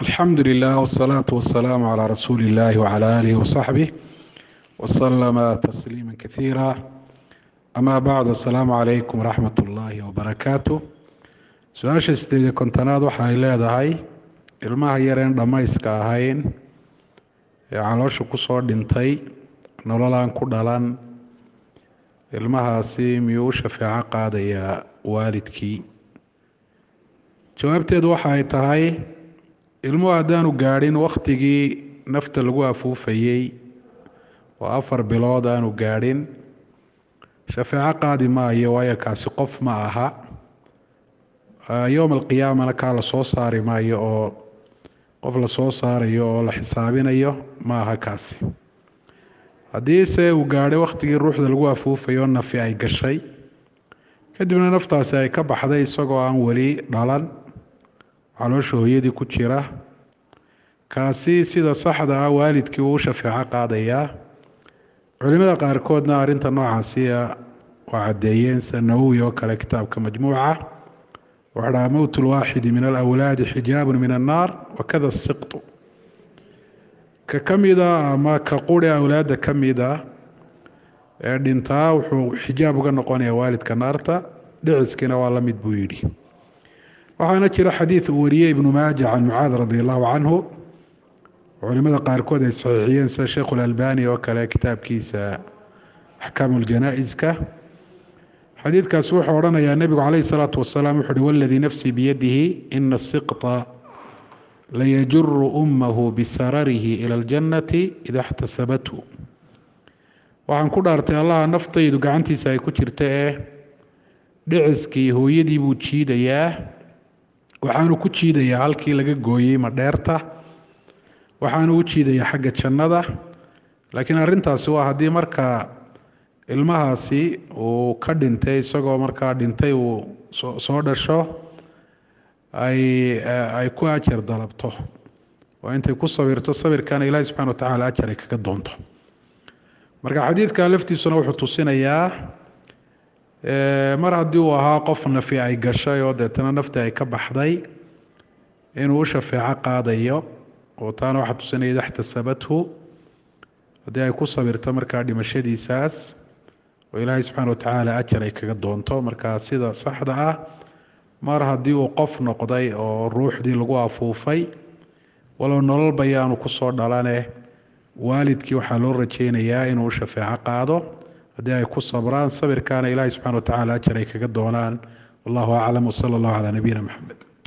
alxamdu lilah wsalaatu wasalaamu calaa rasuuli illahi wcala aalihi wasaxbih wasalama tasliima kasiira amaa bacd asalaamu calaykum waraxmat ullaahi wabarakaatu su-aasha sideed iyo kontonaad waxa ay leedahay ilmaha yareen dhammayska ahayn ee caloosha kusoo dhintay nololaan ku dhalan ilmahaasi miyuu u shafeeco qaadayaa waalidkii jawaabteedu waxa ay tahay ilmuhu haddaanu gaadhin wakhtigii nafta lagu afuufayey oo afar bilood aanu gaadhin shafeeco qaadi maayo waayo kaasi qof ma aha yowma alqiyaamana kaa la soo saari maayo oo qof la soo saarayo oo la xisaabinayo ma aha kaasi haddiise uu gaadhay wakhtigii ruuxda lagu afuufayo nafi ay gashay kadibna naftaasi ay ka baxday isagoo aan weli dhalan caloosha hooyadii ku jira kaasi sida saxda ah waalidkii uu u shafeeco qaadayaa culimada qaarkoodna arrinta noocaasiya waa caddeeyeen sida nawowi oo kale kitaabka majmuuca wuxuu dhahaa mowt lwaaxidi min alawlaadi xijaabun min annaar wakada siqtu ka ka mida ama ka quri awlaadda ka mida ee dhintaa wuxuu xijaab uga noqonayaa waalidka naarta dhiciskiina waa la mid buu yidhi waxaana jira xadiid uu wariyey ibnu maaja can mucaad radi allahu canhu culimada qaarkood ay saxiixiyeen sida sheikhu lalbani oo kale kitaabkiisa axkaamu ljanaa-iska xadiidkaas wuxuu odhanayaa nebigu calayhi salaatu wasalaam wuxu uhi waladii nafsii biyadihi ina siqta layajuru ummahu bisararihi ila aljannati ida اxtasabathu waxaan ku dhaartay allaha naftaydu gacantiisa ay ku jirta ee dhiciskii hooyadii buu jiidayaa waxaanu ku jiidayaa halkii laga gooyey madheerta waxaanu u jiidayaa xagga jannada laakiin arrintaasi waa haddii markaa ilmahaasi uu ka dhintay isagoo markaa dhintay uu soo dhasho ay ay ku ajar dalabto oo intay ku sabirto sabirkana ilaahi subxana wa tacala ajar ay kaga doonto marka xadiidka laftiisuna wuxuu tusinayaa mar haddii uu ahaa qof nafi ay gashay oo deetana nafti ay ka baxday inuu u shafeeco qaadayo oo taana waxaa tusinaya ida xtasabathu haddii ay ku sabirto markaa dhimashadiisaas oo ilaahay subxaana wa tacaala ajar ay kaga doonto markaa sida saxda ah mar haddii uu qof noqday oo ruuxdii lagu afuufay walow nolol bayaanu kusoo dhalane waalidkii waxaa loo rajeynayaa inuu u shafeeco qaado haddii ay ku sabraan sabirkaana ilaahay subxana wa tacala ajar ay kaga doonaan wallahu aclam wsala allahu calaa nabiyina maxamed